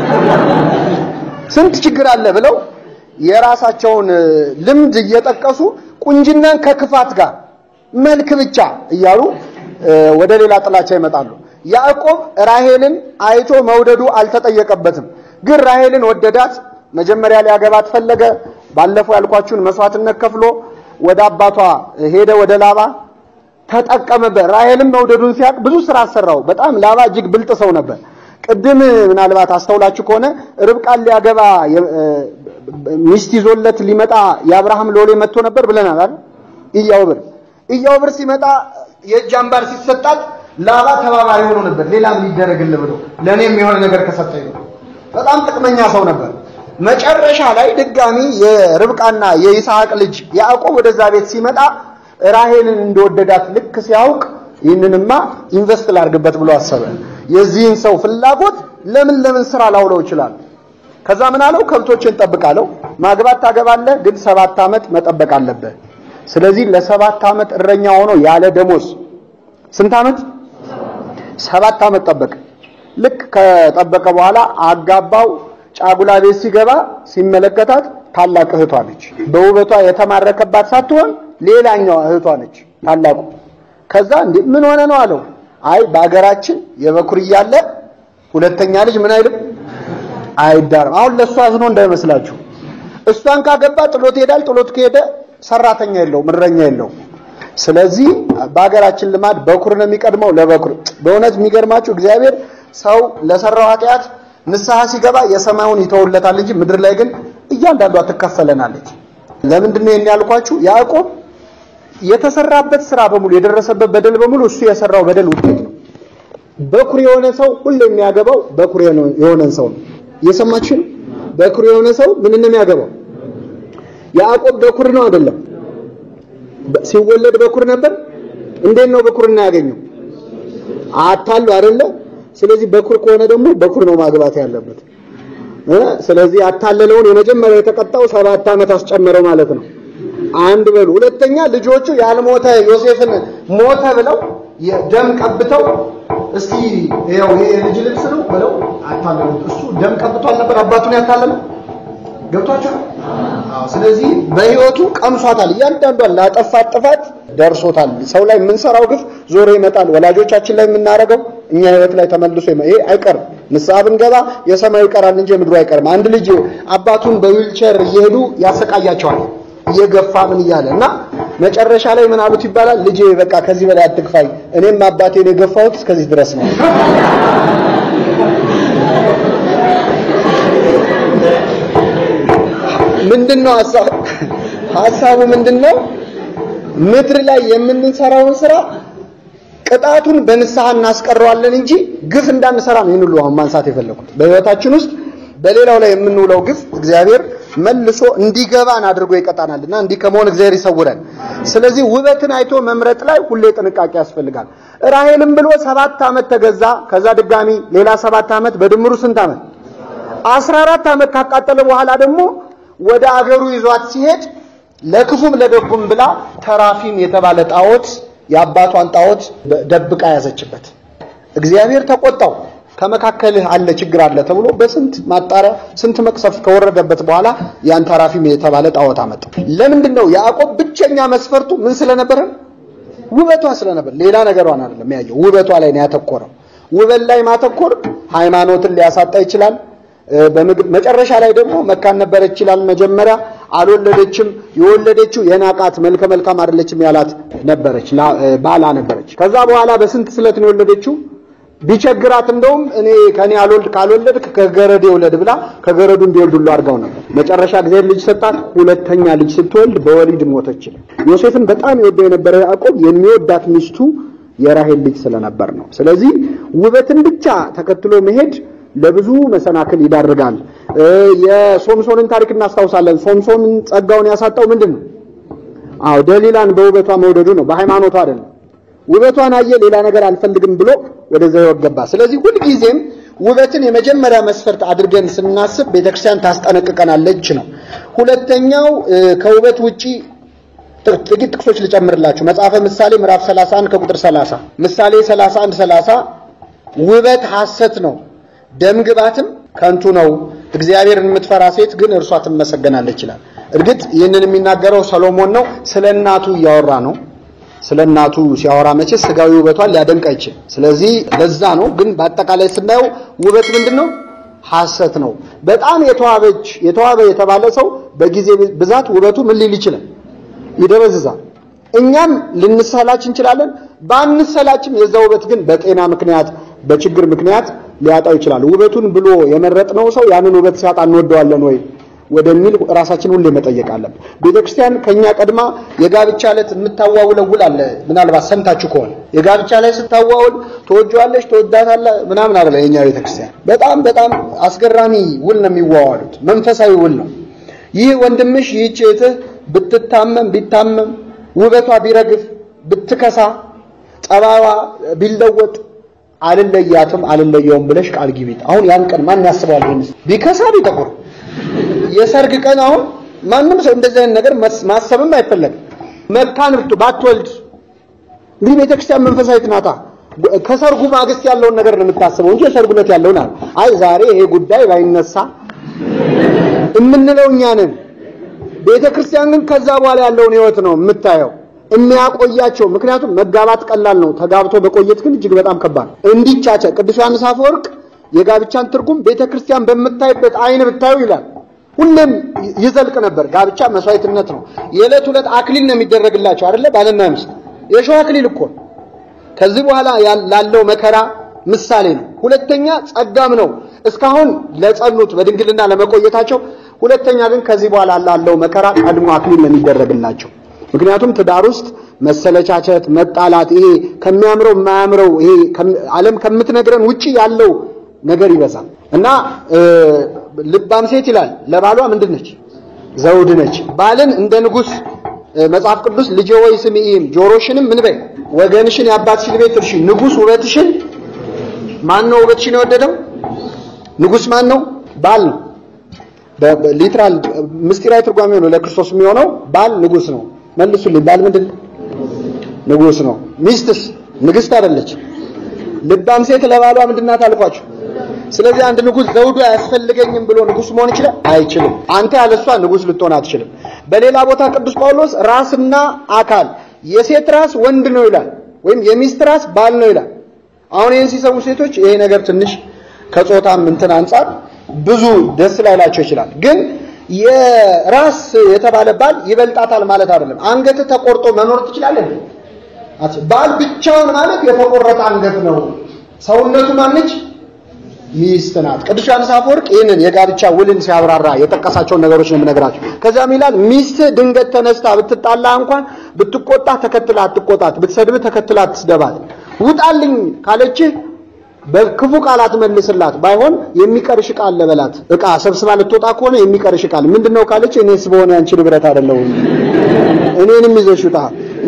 ስንት ችግር አለ ብለው የራሳቸውን ልምድ እየጠቀሱ ቁንጅናን ከክፋት ጋር መልክ ብቻ እያሉ ወደ ሌላ ጥላቻ ይመጣሉ። ያዕቆብ ራሄልን አይቶ መውደዱ አልተጠየቀበትም። ግን ራሄልን ወደዳት። መጀመሪያ ሊያገባት ፈለገ። ባለፈው ያልኳችሁን መስዋዕትነት ከፍሎ ወደ አባቷ ሄደ፣ ወደ ላባ ተጠቀመበት። ራሄልን መውደዱን ሲያውቅ ብዙ ስራ አሰራው። በጣም ላባ እጅግ ብልጥ ሰው ነበር። ቅድም ምናልባት አስተውላችሁ ከሆነ ርብቃን ሊያገባ ሚስት ይዞለት ሊመጣ የአብርሃም ሎሌ መጥቶ ነበር ብለናል አይደል? ኢያውብር ኢያውብር ሲመጣ የእጅ አምባር ሲሰጣት ላባ ተባባሪ ሆኖ ነበር። ሌላ ምን ይደረግልህ ብሎ ለእኔም የሆነ ነገር ከሰጠኝ ነው። በጣም ጥቅመኛ ሰው ነበር። መጨረሻ ላይ ድጋሚ የርብቃና የይስሐቅ ልጅ ያዕቆብ ወደዛ ቤት ሲመጣ ራሄልን እንደወደዳት ልክ ሲያውቅ ይህንንማ ኢንቨስት ላድርግበት ብሎ አሰበ። የዚህን ሰው ፍላጎት ለምን ለምን ስራ ላውለው ይችላል። ከዛ ምን አለው? ከብቶችን ጠብቃለሁ። ማግባት ታገባለህ፣ ግን ሰባት ዓመት መጠበቅ አለብህ። ስለዚህ ለሰባት ዓመት እረኛ ሆኖ ያለ ደሞዝ ስንት ዓመት? ሰባት ዓመት ጠበቀ። ልክ ከጠበቀ በኋላ አጋባው። ጫጉላ ቤት ሲገባ ሲመለከታት ታላቅ እህቷ ነች። በውበቷ የተማረከባት ሳትሆን ሌላኛዋ እህቷ ነች ታላቁ። ከዛ እንዴ ምን ሆነ ነው አለው። አይ በአገራችን የበኩር እያለ ሁለተኛ ልጅ ምን አይልም አይዳርም። አሁን ለእሷ አዝኖ እንዳይመስላችሁ። እሷን ካገባ ጥሎት ይሄዳል። ጥሎት ከሄደ ሰራተኛ የለውም፣ እረኛ የለውም። ስለዚህ በሀገራችን ልማድ በኩር ነው የሚቀድመው ለበኩር። በእውነት የሚገርማችሁ እግዚአብሔር ሰው ለሰራው ኃጢአት ንስሐ ሲገባ የሰማዩን ይተውለታል እንጂ ምድር ላይ ግን እያንዳንዷ ትከፈለናለች። ለምንድን ነው ይሄን ያልኳችሁ? ያዕቆብ የተሰራበት ስራ በሙሉ የደረሰበት በደል በሙሉ እሱ የሰራው በደል ውጤት ነው። በኩር የሆነ ሰው ሁሉ የሚያገባው በኩር የሆነን ሰው ነው። እየሰማችሁ ነው? በኩር የሆነ ሰው ምን ነው የሚያገባው? ያዕቆብ በኩር ነው አይደለም? ሲወለድ በኩር ነበር። እንዴት ነው በኩርና ያገኘው? አታሉ አይደለ? ስለዚህ በኩር ከሆነ ደግሞ በኩር ነው ማግባት ያለበት። ስለዚህ ያታለለውን የመጀመሪያ የተቀጣው ሰባት ዓመት አስጨመረው ማለት ነው። አንድ በሉ። ሁለተኛ ልጆቹ ያልሞተ ዮሴፍን ሞተ ብለው ደም ቀብተው እስቲ ይኸው ይሄ የልጅ ልብስ ነው ብለው አታለሉት። እሱ ደም ቀብቷል ነበር አባቱን ያታለለው ገብቷቸው። አዎ፣ ስለዚህ በህይወቱ ቀምሷታል። እያንዳንዷን ላጠፋት ጥፋት ደርሶታል። ሰው ላይ የምንሰራው ግፍ ዞሮ ይመጣል። ወላጆቻችን ላይ የምናደርገው እኛ ህይወት ላይ ተመልሶ ይሄ አይቀርም። ንስሐ ብንገባ የሰማዩ ይቀራል እንጂ የምድሩ አይቀርም። አንድ ልጅ አባቱን በዊልቸር እየሄዱ ያሰቃያቸዋል እየገፋ ምን እያለ እና መጨረሻ ላይ ምን አሉት ይባላል። ልጄ በቃ ከዚህ በላይ አትግፋኝ፣ እኔም አባቴን የገፋሁት እስከዚህ ድረስ ነው። ምንድነው ሐሳብ ሐሳቡ ምንድነው? ምድር ላይ የምንሰራውን ስራ ቅጣቱን በንስሐ እናስቀረዋለን እንጂ ግፍ እንዳንሰራ ነው። ይህን ሁሉ አሁን ማንሳት የፈለኩት በህይወታችን ውስጥ በሌላው ላይ የምንውለው ግፍ እግዚአብሔር መልሶ እንዲገባን አድርጎ ይቀጣናልና እንዲህ ከመሆን እግዚአብሔር ይሰውረን። ስለዚህ ውበትን አይቶ መምረጥ ላይ ሁሌ ጥንቃቄ ያስፈልጋል። ራሔልም ብሎ ሰባት ዓመት ተገዛ። ከዛ ድጋሚ ሌላ ሰባት ዓመት በድምሩ ስንት ዓመት? አስራ አራት ዓመት ካቃጠለ በኋላ ደግሞ ወደ አገሩ ይዟት ሲሄድ ለክፉም ለደጉም ብላ ተራፊም የተባለ ጣዖት የአባቷን ጣዖት ደብቃ ያዘችበት። እግዚአብሔር ተቆጣው። ከመካከልህ አለ ችግር አለ ተብሎ በስንት ማጣሪያ ስንት መቅሰፍት ከወረደበት በኋላ ያን ተራፊም የተባለ ጣዖት አመጣ። ለምንድን ነው ያዕቆብ ብቸኛ መስፈርቱ ምን ስለነበረ? ውበቷ ስለነበር፣ ሌላ ነገሯን አይደለም ያየው፣ ውበቷ ላይ ነው ያተኮረው። ውበት ላይ ማተኮር ሃይማኖትን ሊያሳጣ ይችላል። መጨረሻ ላይ ደግሞ መካን ነበረች ይላል። መጀመሪያ አልወለደችም። የወለደችው የናቃት መልከ መልካም አይደለችም ያላት ነበረች፣ ባላ ነበረች። ከዛ በኋላ በስንት ስለት ነው የወለደችው? ቢቸግራት እንደውም እኔ ከኔ አልወልድ ካልወለድክ ከገረድ ይውለድ ብላ ከገረዱ እንዲወልድ ሁሉ አድርጋው ነበር። መጨረሻ ጊዜ ልጅ ሰጣት። ሁለተኛ ልጅ ስትወልድ በወሊድ ሞተች። ዮሴፍን በጣም የወደው የነበረ ያዕቆብ የሚወዳት ሚስቱ የራሔል ልጅ ስለነበር ነው። ስለዚህ ውበትን ብቻ ተከትሎ መሄድ ለብዙ መሰናክል ይዳርጋል። የሶምሶንን ታሪክ እናስታውሳለን። ሶምሶንን ጸጋውን ያሳጣው ምንድን ነው? አዎ ደሊላን በውበቷ መውደዱ ነው፣ በሃይማኖቷ አይደለም። ውበቷን አየ፣ ሌላ ነገር አልፈልግም ብሎ ወደዛ ይወገባ። ስለዚህ ሁልጊዜም ውበትን የመጀመሪያ መስፈርት አድርገን ስናስብ ቤተክርስቲያን ታስጠነቅቀናለች ነው። ሁለተኛው ከውበት ውጪ ጥቂት ጥቅሶች ልጨምርላችሁ። መጽሐፈ ምሳሌ ምዕራፍ 31 ከቁጥር 30 ምሳሌ 31 30 ውበት ሐሰት ነው ደምግባትም ከንቱ ነው፣ እግዚአብሔርን የምትፈራ ሴት ግን እርሷ ትመሰገናለች ይላል። እርግጥ ይህንን የሚናገረው ሰሎሞን ነው። ስለ እናቱ እያወራ ነው። ስለ እናቱ ሲያወራ መቼ ስጋዊ ውበቷን ሊያደንቅ አይችልም። ስለዚህ ለዛ ነው። ግን በአጠቃላይ ስናየው ውበት ምንድን ነው? ሐሰት ነው። በጣም የተዋበች የተዋበ የተባለ ሰው በጊዜ ብዛት ውበቱ ምን ሊል ይችላል? ይደበዝዛል። እኛም ልንሰላች እንችላለን። ባንሰላችም የዛ ውበት ግን በጤና ምክንያት በችግር ምክንያት ሊያጣው ይችላል። ውበቱን ብሎ የመረጥነው ሰው ያንን ውበት ሲያጣ እንወደዋለን ወይ ወደሚል ራሳችን ሁሌ መጠየቅ አለብን። ቤተክርስቲያን ከኛ ቀድማ የጋብቻ ዕለት የምታዋውለው ውል አለ። ምናልባት ሰምታችሁ ከሆነ የጋብቻ ላይ ስታዋውል ትወጂዋለሽ፣ ትወዳታለህ ምናምን አለ የኛ ቤተክርስቲያን። በጣም በጣም አስገራሚ ውል ነው የሚዋዋሉት። መንፈሳዊ ውል ነው። ይህ ወንድምሽ ይህች እህትህ ብትታመም ቢታመም ውበቷ ቢረግፍ ብትከሳ ጸባዋ ቢለወጥ አልለያትም አልለየውም ብለሽ ቃል ግቢት። አሁን ያን ቀን ማን ያስበዋል? ይሄን ቢከሳ ቢጠቁር የሰርግ ቀን አሁን ማንም ሰው እንደዚህ አይነት ነገር ማሰብም አይፈለግም። መካን ብቱ ባትወልድ እንግዲህ ቤተክርስቲያን መንፈሳዊት ናታ። ከሰርጉ ማግስት ያለውን ነገር ነው የምታስበው እንጂ የሰርጉ ዕለት ያለውን አይ ዛሬ ይሄ ጉዳይ ባይነሳ የምንለው እኛ ነን። ቤተክርስቲያን ግን ከዛ በኋላ ያለውን ህይወት ነው የምታየው የሚያቆያቸው ምክንያቱም መጋባት ቀላል ነው። ተጋብቶ በቆየት ግን እጅግ በጣም ከባድ ነው። እንዲቻቸ ቅዱስ ዮሐንስ አፈወርቅ የጋብቻን ትርጉም ቤተክርስቲያን በምታይበት አይን ብታዩ ይላል። ሁሌም ይዘልቅ ነበር። ጋብቻ መስዋዕትነት ነው። የዕለት ዕለት አክሊል ነው የሚደረግላቸው አይደለ? ባልና ሚስት የሸዋ አክሊል እኮ ከዚህ በኋላ ላለው መከራ ምሳሌ ነው። ሁለተኛ ጸጋም ነው እስካሁን ለጸኑት በድንግልና ለመቆየታቸው። ሁለተኛ ግን ከዚህ በኋላ ላለው መከራ ቀድሞ አክሊል ነው የሚደረግላቸው። ምክንያቱም ትዳር ውስጥ መሰለቻቸት፣ መጣላት፣ ይሄ ከሚያምረው የማያምረው ይሄ ዓለም ከምትነግረን ውጪ ያለው ነገር ይበዛል እና ልባም ሴት ይላል ለባሏ ምንድን ነች? ዘውድ ነች። ባልን እንደ ንጉሥ መጽሐፍ ቅዱስ ልጄ ወይ ስሚኢም ጆሮሽንም ምን በይ ወገንሽን የአባትሽን ቤት እርሺ። ንጉሥ ውበትሽን ማን ነው ውበትሽን የወደደው? ንጉሥ ማን ነው? ባል ነው። ሊትራል ምስጢራዊ ትርጓሜ ነው ለክርስቶስ የሚሆነው ባል ንጉሥ ነው። መልሱልኝ። ባል ምንድን ነው? ንጉሥ ነው። ሚስትስ ንግሥት አይደለች። ልባም ሴት ለባሏ ምንድን ናት አልኳችሁ? ስለዚህ አንድ ንጉሥ ዘውዱ አያስፈልገኝም ብሎ ንጉሥ መሆን ይችላል? አይችልም። አንተ ያለሷ ንጉሥ ልትሆን አትችልም። በሌላ ቦታ ቅዱስ ጳውሎስ ራስና አካል የሴት ራስ ወንድ ነው ይላል፣ ወይም የሚስት ራስ ባል ነው ይላል። አሁን ይህን ሲሰሙ ሴቶች ይሄ ነገር ትንሽ ከጾታም እንትን አንጻር ብዙ ደስ ላይላቸው ይችላል። ግን የራስ የተባለ ባል ይበልጣታል ማለት አይደለም። አንገት ተቆርጦ መኖር ትችላለህ። ባል ብቻውን ማለት የተቆረጠ አንገት ነው። ሰውነቱ ማነች? ሚስት ናት። ቅዱስ ዮሐንስ አፈወርቅ ይህንን የጋብቻ ውልን ሲያብራራ የጠቀሳቸውን ነገሮች ነው የምነግራቸው። ከዚያም ይላል ሚስት ድንገት ተነስታ ብትጣላ እንኳን ብትቆጣ ተከትላ አትቆጣት፣ ብትሰድብ ተከትላ አትስደባት። ውጣልኝ ካለችህ በክፉ ቃላት መልስላት፣ ባይሆን የሚቀርሽ ቃል ለበላት። እቃ ሰብስባ ልትወጣ ከሆነ የሚቀርሽ ቃል ምንድነው ካለች እኔስ በሆነ ያንቺ ንብረት አይደለሁም እኔንም ይዘሽ ውጣ።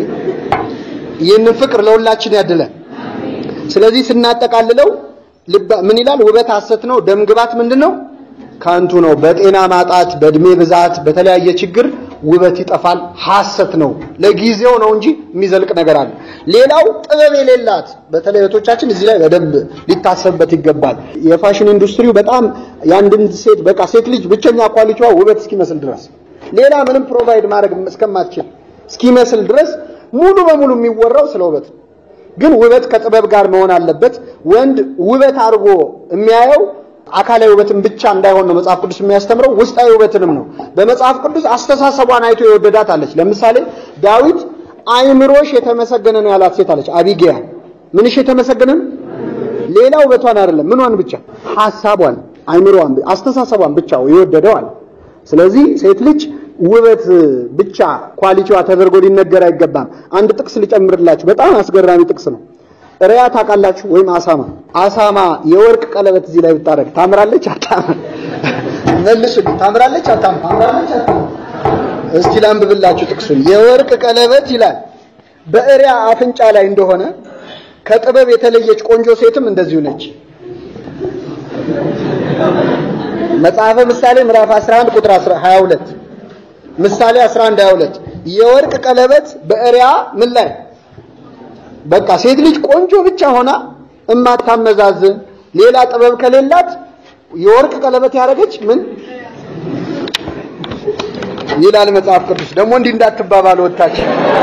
ይህንን ፍቅር ለሁላችን ያድለን። ስለዚህ ስናጠቃልለው ምን ይላል? ውበት ሐሰት ነው። ደም ግባት ምንድን ነው? ከንቱ ነው። በጤና ማጣት፣ በእድሜ ብዛት፣ በተለያየ ችግር ውበት ይጠፋል። ሐሰት ነው። ለጊዜው ነው እንጂ የሚዘልቅ ነገር አለ። ሌላው ጥበብ የሌላት በተለይ እህቶቻችን እዚህ ላይ በደንብ ሊታሰብበት ይገባል። የፋሽን ኢንዱስትሪው በጣም የአንድን ሴት በቃ ሴት ልጅ ብቸኛ ኳሊቲዋ ውበት እስኪመስል ድረስ ሌላ ምንም ፕሮቫይድ ማድረግ እስከማትችል እስኪመስል ድረስ ሙሉ በሙሉ የሚወራው ስለ ውበት ነው። ግን ውበት ከጥበብ ጋር መሆን አለበት። ወንድ ውበት አድርጎ የሚያየው አካላዊ ውበትን ብቻ እንዳይሆን ነው መጽሐፍ ቅዱስ የሚያስተምረው፣ ውስጣዊ ውበትንም ነው። በመጽሐፍ ቅዱስ አስተሳሰቧን አይቶ የወደዳት አለች። ለምሳሌ ዳዊት አይምሮሽ የተመሰገነ ነው ያላት ሴት አለች። አቢጌያ ምንሽ የተመሰገነ ነው? ሌላ ውበቷን አይደለም፣ ምኗን ብቻ ሐሳቧን፣ አይምሮዋን፣ አስተሳሰቧን ብቻ የወደደው አለ። ስለዚህ ሴት ልጅ ውበት ብቻ ኳሊቲዋ ተደርጎ ሊነገር አይገባም። አንድ ጥቅስ ልጨምርላችሁ፣ በጣም አስገራሚ ጥቅስ ነው። ሪያ ታውቃላችሁ? ወይም አሳማ አሳማ የወርቅ ቀለበት እዚህ ላይ ብታረግ ታምራለች? አታምር? መልሱልኝ። ታምራለች? አታምር? ታምራለች? አታምር? እስቲ ላንብብላችሁ ጥቅሱን። የወርቅ ቀለበት ይላል በእሪያ አፍንጫ ላይ እንደሆነ ከጥበብ የተለየች ቆንጆ ሴትም እንደዚሁ ነች። መጽሐፈ ምሳሌ ምዕራፍ 11 ቁጥር 22 ምሳሌ 11 22 የወርቅ ቀለበት በእሪያ ምን ላይ በቃ ሴት ልጅ ቆንጆ ብቻ ሆና እማታመዛዝን ሌላ ጥበብ ከሌላት የወርቅ ቀለበት ያደረገች ምን ይላል መጽሐፍ ቅዱስ። ደግሞ እንዲህ እንዳትባባሉ ወጣች።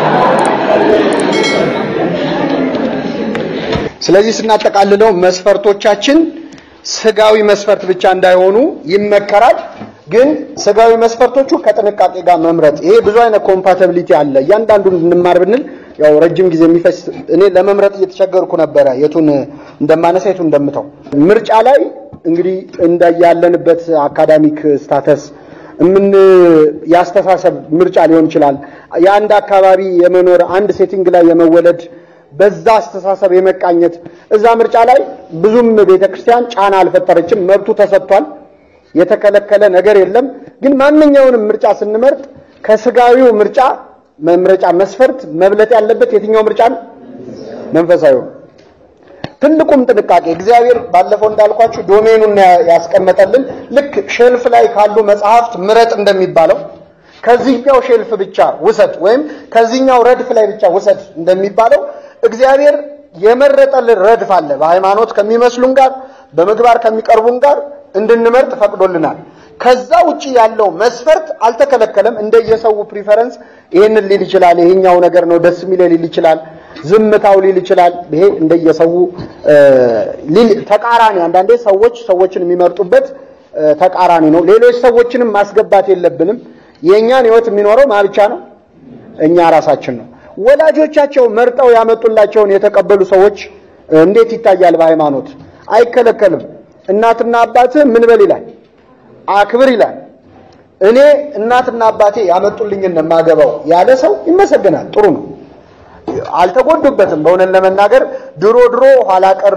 ስለዚህ ስናጠቃልለው መስፈርቶቻችን ስጋዊ መስፈርት ብቻ እንዳይሆኑ ይመከራል። ግን ስጋዊ መስፈርቶቹ ከጥንቃቄ ጋር መምረጥ። ይሄ ብዙ አይነት ኮምፓቲቢሊቲ አለ። እያንዳንዱን እንማር ብንል ያው ረጅም ጊዜ የሚፈጅ እኔ ለመምረጥ እየተቸገርኩ ነበረ፣ የቱን እንደማነሳ የቱን እንደምተው። ምርጫ ላይ እንግዲህ እንደያለንበት አካዳሚክ ስታተስ ምን ያስተሳሰብ ምርጫ ሊሆን ይችላል። የአንድ አካባቢ የመኖር አንድ ሴቲንግ ላይ የመወለድ በዛ አስተሳሰብ የመቃኘት እዛ ምርጫ ላይ ብዙም ቤተክርስቲያን ጫና አልፈጠረችም። መብቱ ተሰጥቷል። የተከለከለ ነገር የለም። ግን ማንኛውንም ምርጫ ስንመርጥ ከስጋዊው ምርጫ መምረጫ መስፈርት መብለጥ ያለበት የትኛው ምርጫ ነው? መንፈሳዊው። ትልቁም ጥንቃቄ እግዚአብሔር ባለፈው እንዳልኳችሁ ዶሜኑን ያስቀመጠልን ልክ ሼልፍ ላይ ካሉ መጽሐፍት ምረጥ እንደሚባለው ከዚህኛው ሼልፍ ብቻ ውሰድ ወይም ከዚህኛው ረድፍ ላይ ብቻ ውሰድ እንደሚባለው እግዚአብሔር የመረጠልን ረድፍ አለ። በሃይማኖት ከሚመስሉን ጋር በምግባር ከሚቀርቡን ጋር እንድንመርጥ ፈቅዶልናል። ከዛ ውጪ ያለው መስፈርት አልተከለከለም። እንደየሰው ፕሪፈረንስ ይሄንን ሊል ይችላል። ይሄኛው ነገር ነው ደስ የሚለው ሊል ይችላል። ዝምታው ሊል ይችላል። ይሄ እንደየሰው ሊል ተቃራኒ፣ አንዳንዴ ሰዎች ሰዎችን የሚመርጡበት ተቃራኒ ነው። ሌሎች ሰዎችንም ማስገባት የለብንም። የእኛን ህይወት የሚኖረው ማ ብቻ ነው? እኛ ራሳችን ነው። ወላጆቻቸው መርጠው ያመጡላቸውን የተቀበሉ ሰዎች እንዴት ይታያል? በሃይማኖት አይከለከልም። እናትና አባትህ ምን በል ይላል? አክብር ይላል። እኔ እናትና አባቴ ያመጡልኝን የማገባው ያለ ሰው ይመሰገናል። ጥሩ ነው። አልተጎዱበትም። በእውነት ለመናገር ድሮ ድሮ ኋላ ቀር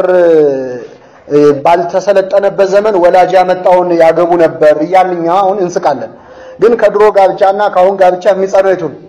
ባልተሰለጠነበት ዘመን ወላጅ ያመጣውን ያገቡ ነበር እያልን እኛ አሁን እንስቃለን። ግን ከድሮ ጋብቻና ከአሁን ጋብቻ የሚጸነው የቱ ነው?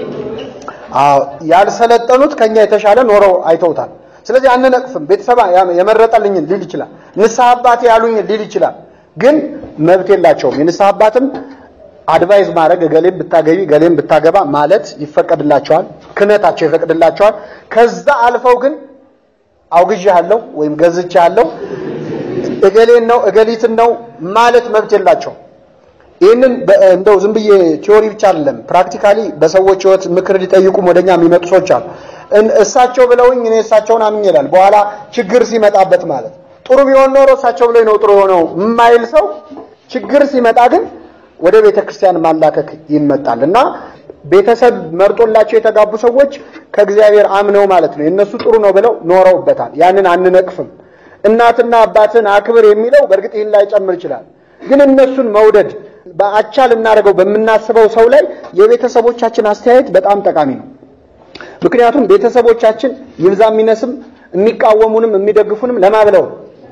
አዎ ያልሰለጠኑት ከኛ የተሻለ ኖረው አይተውታል። ስለዚህ አንነቅፍም። ቤተሰብ የመረጠልኝን ሊል ይችላል። ንስሐ አባቴ ያሉኝን ሊል ይችላል። ግን መብት የላቸውም። የንስሐ አባትም አድቫይዝ ማድረግ እገሌም ብታገቢ እገሌም ብታገባ ማለት ይፈቀድላቸዋል። ክህነታቸው ይፈቅድላቸዋል። ከዛ አልፈው ግን አውግዣለሁ ወይም ገዝቻለሁ እገሌን ነው እገሊትን ነው ማለት መብት የላቸው። ይህንን እንደው ዝም ብዬ ቲዮሪ ብቻ አይደለም፣ ፕራክቲካሊ በሰዎች ሕይወት ምክር ሊጠይቁም ወደኛ የሚመጡ ሰዎች አሉ። እሳቸው ብለውኝ እኔ እሳቸውን አምኜ እላለሁ። በኋላ ችግር ሲመጣበት ማለት ጥሩ ቢሆን ኖሮ እሳቸው ብለውኝ ነው ጥሩ የሆነው የማይል ሰው ችግር ሲመጣ ግን ወደ ቤተ ክርስቲያን ማላከክ ይመጣል እና ቤተሰብ መርጦላቸው የተጋቡ ሰዎች ከእግዚአብሔር አምነው ማለት ነው የእነሱ ጥሩ ነው ብለው ኖረውበታል። ያንን አንነቅፍም። እናትና አባትን አክብር የሚለው በእርግጥ ይህን ላይ ጨምር ይችላል። ግን እነሱን መውደድ በአቻ ልናደርገው በምናስበው ሰው ላይ የቤተሰቦቻችን አስተያየት በጣም ጠቃሚ ነው። ምክንያቱም ቤተሰቦቻችን ይብዛ የሚነስም የሚቃወሙንም የሚደግፉንም ለማ ብለው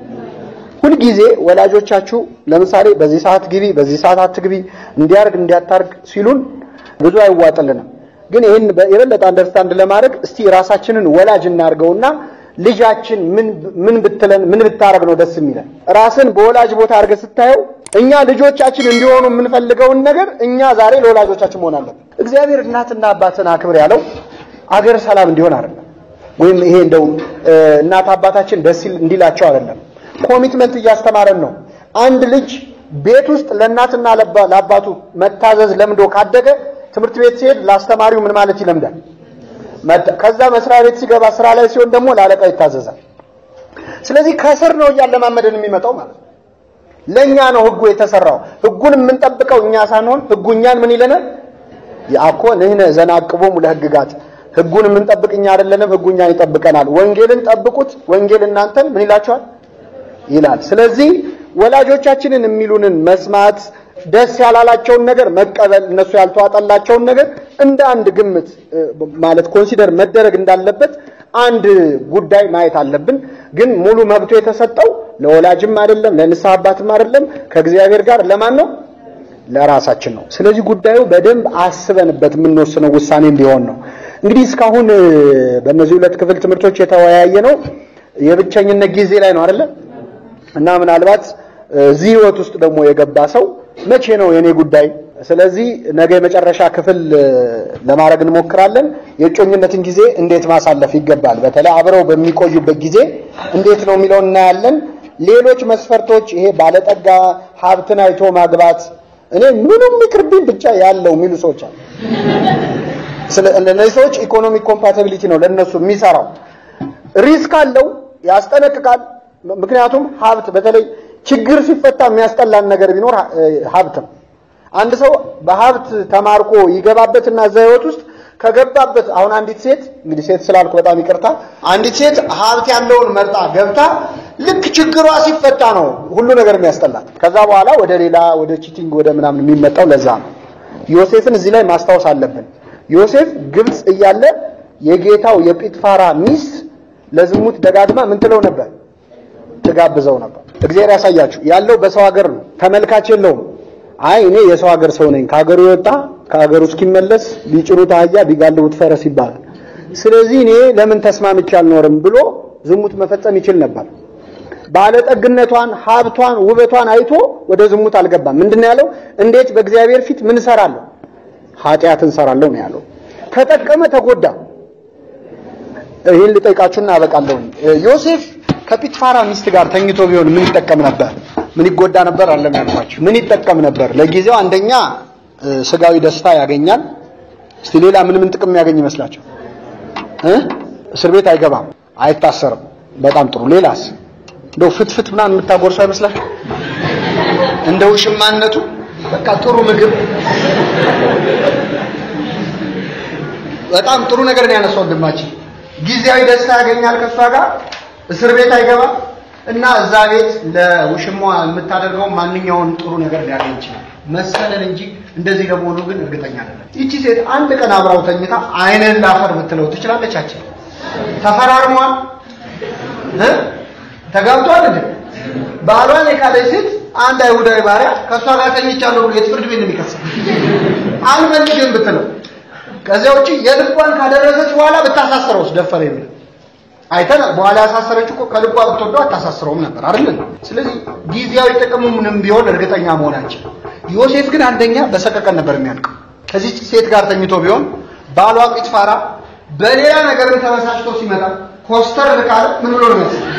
ሁልጊዜ ወላጆቻችሁ ለምሳሌ በዚህ ሰዓት ግቢ፣ በዚህ ሰዓት አትግቢ፣ እንዲያርግ እንዲያታርግ ሲሉን ብዙ አይዋጥልንም። ግን ይህን የበለጠ አንደርስታንድ ለማድረግ እስቲ ራሳችንን ወላጅ እናድርገውና ልጃችን ምን ምን ብትለን ምን ብታረግ ነው ደስ የሚለን? ራስን በወላጅ ቦታ አድርገህ ስታየው እኛ ልጆቻችን እንዲሆኑ የምንፈልገውን ነገር እኛ ዛሬ ለወላጆቻችን መሆን አለብን። እግዚአብሔር እናትና አባትን አክብር ያለው አገር ሰላም እንዲሆን አይደለም፣ ወይም ይሄ እንደው እናት አባታችን ደስ እንዲላቸው አይደለም። ኮሚትመንት እያስተማረን ነው። አንድ ልጅ ቤት ውስጥ ለእናትና ለአባቱ መታዘዝ ለምዶ ካደገ ትምህርት ቤት ሲሄድ ለአስተማሪው ምን ማለት ይለምዳል። ከዛ መስሪያ ቤት ሲገባ ስራ ላይ ሲሆን ደግሞ ለአለቃ ይታዘዛል። ስለዚህ ከስር ነው እያለማመደን የሚመጣው ማለት ነው። ለእኛ ነው ህጉ የተሰራው። ህጉን የምንጠብቀው እኛ ሳንሆን ህጉ እኛን ምን ይለናል? ያኮ ንሕነ ዘንዐቅቦሙ ለሕግጋት ህጉን የምንጠብቅ እኛ አይደለንም፣ ህጉ እኛን ይጠብቀናል። ወንጌልን ጠብቁት፣ ወንጌል እናንተን ምን ይላችኋል ይላል። ስለዚህ ወላጆቻችንን የሚሉንን መስማት፣ ደስ ያላላቸውን ነገር መቀበል፣ እነሱ ያልተዋጠላቸውን ነገር እንደ አንድ ግምት ማለት ኮንሲደር መደረግ እንዳለበት አንድ ጉዳይ ማየት አለብን። ግን ሙሉ መብቱ የተሰጠው ለወላጅም አይደለም ለንስሐ አባትም አይደለም፣ ከእግዚአብሔር ጋር ለማን ነው? ለራሳችን ነው። ስለዚህ ጉዳዩ በደንብ አስበንበት የምንወስነው ውሳኔ እንዲሆን ነው። እንግዲህ እስካሁን በእነዚህ ሁለት ክፍል ትምህርቶች የተወያየ ነው የብቸኝነት ጊዜ ላይ ነው አይደለ? እና ምናልባት እዚህ ህይወት ውስጥ ደግሞ የገባ ሰው መቼ ነው የኔ ጉዳይ? ስለዚህ ነገ የመጨረሻ ክፍል ለማድረግ እንሞክራለን። የእጮኝነትን ጊዜ እንዴት ማሳለፍ ይገባል፣ በተለይ አብረው በሚቆዩበት ጊዜ እንዴት ነው የሚለውን እናያለን። ሌሎች መስፈርቶች ይሄ ባለጠጋ ሀብትን አይቶ ማግባት እኔ ምንም ይቅርብኝ ብቻ ያለው የሚሉ ሰዎች አሉ። እነዚህ ሰዎች ኢኮኖሚክ ኮምፓቲቢሊቲ ነው ለነሱ የሚሰራው። ሪስክ አለው፣ ያስጠነቅቃል። ምክንያቱም ሀብት በተለይ ችግር ሲፈታ የሚያስጠላን ነገር ቢኖር ሀብት ነው። አንድ ሰው በሀብት ተማርኮ ይገባበትና እዛ ህይወት ውስጥ ከገባበት አሁን አንዲት ሴት እንግዲህ ሴት ስላልኩ በጣም ይቅርታ፣ አንዲት ሴት ሀብት ያለውን መርጣ ገብታ ልክ ችግሯ ሲፈታ ነው ሁሉ ነገር የሚያስጠላት። ከዛ በኋላ ወደ ሌላ ወደ ቺቲንግ ወደ ምናምን የሚመጣው ለዛ ነው። ዮሴፍን እዚህ ላይ ማስታወስ አለብን። ዮሴፍ ግብፅ እያለ የጌታው የጲጥፋራ ሚስት ለዝሙት ደጋግማ ምን ትለው ነበር? ትጋብዘው ነበር። እግዚአብሔር ያሳያችሁ። ያለው በሰው ሀገር ነው፣ ተመልካች የለውም። አይ እኔ የሰው ሀገር ሰው ነኝ፣ ከሀገሩ የወጣ ከሀገሩ እስኪመለስ ቢጭኑት አህያ ቢጋልቡት ፈረስ ይባላል። ስለዚህ እኔ ለምን ተስማምቼ አልኖርም ብሎ ዝሙት መፈጸም ይችል ነበር። ባለጠግነቷን፣ ሀብቷን፣ ውበቷን አይቶ ወደ ዝሙት አልገባም። ምንድን ነው ያለው? እንዴት በእግዚአብሔር ፊት ምን እሰራለሁ? ኃጢአት እንሰራለሁ ነው ያለው። ተጠቀመ፣ ተጎዳ። ይህን ልጠይቃችሁና አበቃለሁ። ዮሴፍ ከጲጥፋራ ሚስት ጋር ተኝቶ ቢሆን ምን ይጠቀም ነበር? ምን ይጎዳ ነበር? አለም ያልኳችሁ ምን ይጠቀም ነበር? ለጊዜው አንደኛ ስጋዊ ደስታ ያገኛል። እስቲ ሌላ ምን ምን ጥቅም ያገኝ ይመስላችሁ? እስር ቤት አይገባም፣ አይታሰርም። በጣም ጥሩ። ሌላስ እንደው ፍትፍት ምናምን የምታጎርሰው አይመስላችሁ? እንደ ውሽማነቱ በቃ ጥሩ ምግብ በጣም ጥሩ ነገር ነው ያነሳው ወንድማችን። ጊዜያዊ ደስታ ያገኛል ከእሷ ጋር እስር ቤት አይገባም እና እዛ ቤት ለውሽሟ የምታደርገው ማንኛውን ጥሩ ነገር ሊያገኝ ይችላል መሰለን እንጂ እንደዚህ ለመሆኑ ግን እርግጠኛ አይደለም። ይቺ ሴት አንድ ቀን አብራው ተኝታ አይንን ላፈር ብትለው ትችላለቻችን? ተፈራርሟል እ ተጋብቷል እንዴ? ባሏን የካደች ሴት አንድ አይሁዳዊ ባሪያ ከእሷ ጋር ተኝቻለሁ ብሎ የት ፍርድ ቤት ነው የሚከሰው? አልፈልግም ብትለው ከዚያ ውጪ የልቧን ካደረሰች በኋላ ብታሳስረውስ ደፈረ የሚል አይተናል። በኋላ ያሳሰረች እኮ ከልቧ ብትወደው አታሳስረውም ነበር አይደል? ስለዚህ ጊዜያዊ ጥቅሙንም ቢሆን እርግጠኛ መሆናችን። ዮሴፍ ግን አንደኛ በሰቀቀን ነበር የሚያልቀው። ከዚህ ሴት ጋር ተኝቶ ቢሆን ባሏ ጲጥፋራ በሌላ ነገር ተበሳጭቶ ሲመጣ ኮስተር ካለ ምን ብሎ ነው መሰለኝ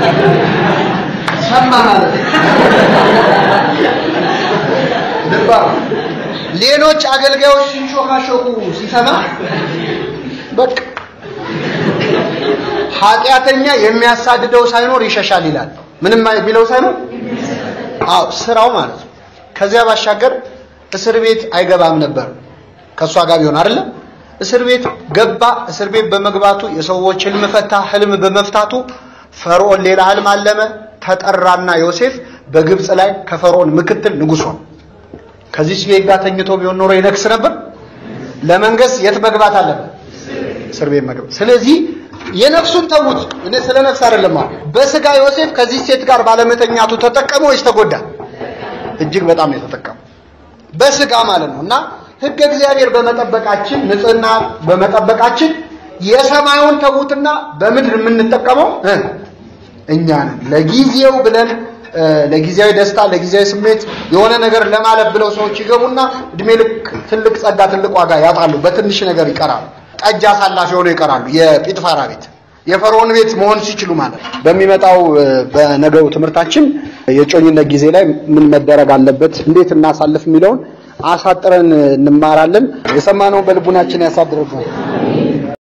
ሰማ ማለት ልባ ሌሎች አገልጋዮች ሲንሾካሾኩ ሲሰማ በቃ ኃጢአተኛ የሚያሳድደው ሳይኖር ይሸሻል ይላል። ምንም ቢለው ሳይኖር አዎ ስራው ማለት ነው። ከዚያ ባሻገር እስር ቤት አይገባም ነበር ከእሷ ጋር ቢሆን አይደለም። እስር ቤት ገባ። እስር ቤት በመግባቱ የሰዎች ህልም ፈታ። ህልም በመፍታቱ ፈርዖን ሌላ ህልም አለመ። ተጠራና ዮሴፍ በግብፅ ላይ ከፈርዖን ምክትል ንጉሥ ሆነ። ከዚህ ሴት ጋር ተኝቶ ቢሆን ኖሮ ይነግስ ነበር። ለመንገስ የት መግባት አለበት? እስር ቤት መግባት። ስለዚህ የነፍሱን ተዉት። እኔ ስለ ነፍስ አይደለም ማለት በስጋ ዮሴፍ ከዚህ ሴት ጋር ባለመተኛቱ ተጠቀመ ወይስ ተጎዳ? እጅግ በጣም ነው የተጠቀመው በስጋ ማለት ነው። እና ህገ እግዚአብሔር በመጠበቃችን ንጽህና በመጠበቃችን የሰማዩን ተዉትና በምድር የምንጠቀመው እኛ ነን። ለጊዜው ብለን ለጊዜያዊ ደስታ ለጊዜያዊ ስሜት የሆነ ነገር ለማለፍ ብለው ሰዎች ይገቡና እድሜ ልክ ትልቅ ጸጋ ትልቅ ዋጋ ያጣሉ። በትንሽ ነገር ይቀራሉ። ጠጅ አሳላፊ ሆነው ይቀራሉ። የጲጥፋራ ቤት የፈርዖን ቤት መሆን ሲችሉ ማለት ነው። በሚመጣው በነገው ትምህርታችን የጮኝነት ጊዜ ላይ ምን መደረግ አለበት፣ እንዴት እናሳልፍ የሚለውን አሳጥረን እንማራለን። የሰማነውን በልቡናችን ያሳድርብን።